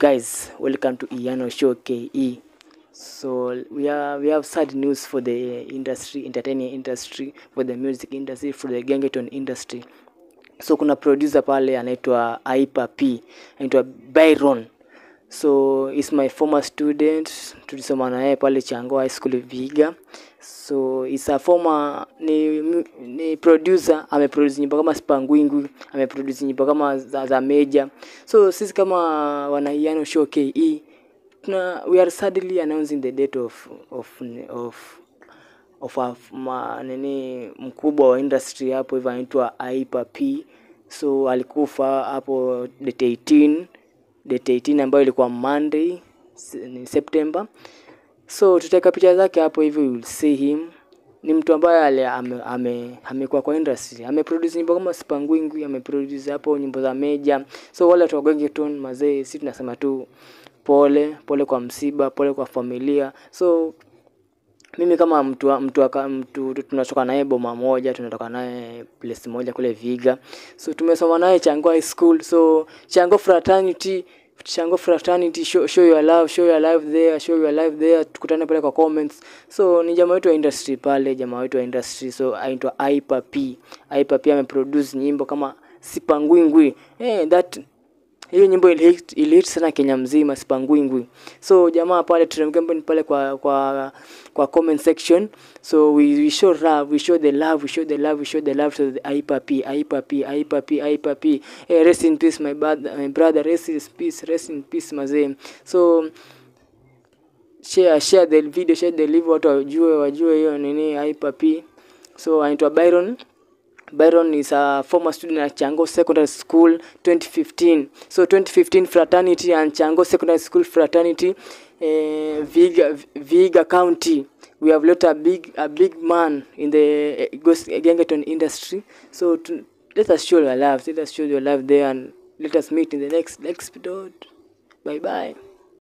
guys, welcome to Iyano Show KE. So we are we have sad news for the industry, entertainment industry, for the music industry, for the gengeton industry. So kuna producer pale anaitwa Aipa P, anaitwa Byron. So is my former student, tulisoma na yeye pale Chango High School Viga. So is a former ni, ni producer, ameproduce nyimbo kama Spangwingwi, ameproduce nyimbo kama za, za Meja. So sisi kama wanaiano show KE tuna we are sadly announcing the date of of of of a, ma, nini mkubwa wa industry hapo hivyo anaitwa Aipa P. So alikufa hapo date 18 date 18 ambayo ilikuwa Monday s- ni September. So tutaweka picha zake hapo hivi, you will see him. Ni mtu ambaye ale ame, ame, amekuwa kwa industry, ameproduce nyimbo kama Spangwingwi, ameproduce hapo nyimbo za Meja. So wale watu wa Gengeton mazee, si tunasema tu pole pole kwa msiba, pole kwa familia. So mimi kama mtu wa- mtu, wa- mtu tunatoka naye boma moja, tunatoka naye place moja kule Viga, so tumesoma naye Chango High School, so Chango fraternity Chango fraternity show, show your love, show your love there, show your love there. Tukutane pale kwa comments. So ni jamaa wetu wa industry pale, jamaa wetu wa industry, so aitwa Aipa P. Aipa P ameproduce nyimbo kama Sipangwingwi. Eh, that hiyo nyimbo ilihit ilihit sana Kenya mzima Sipangwingwi. So jamaa pale tulimgembe pale kwa kwa kwa comment section. So we, we show love, we show the love, we show the love, we show the love to the Aipa P, Aipa P, Aipa P, Aipa P. Hey, rest in peace my brother, my brother, rest in peace, rest in peace mazee. So share share the video, share the live, watu wajue wajue hiyo nini Aipa P. So anaitwa Byron Byron is a former student at Chango Secondary School 2015. So 2015 fraternity and Chango Secondary School fraternity uh, Viga, Viga County. We have let a big a big man in the uh, ghost Gengeton industry. So to, let us show your love. Let us show your love there and let us meet in the next next episode. Bye bye.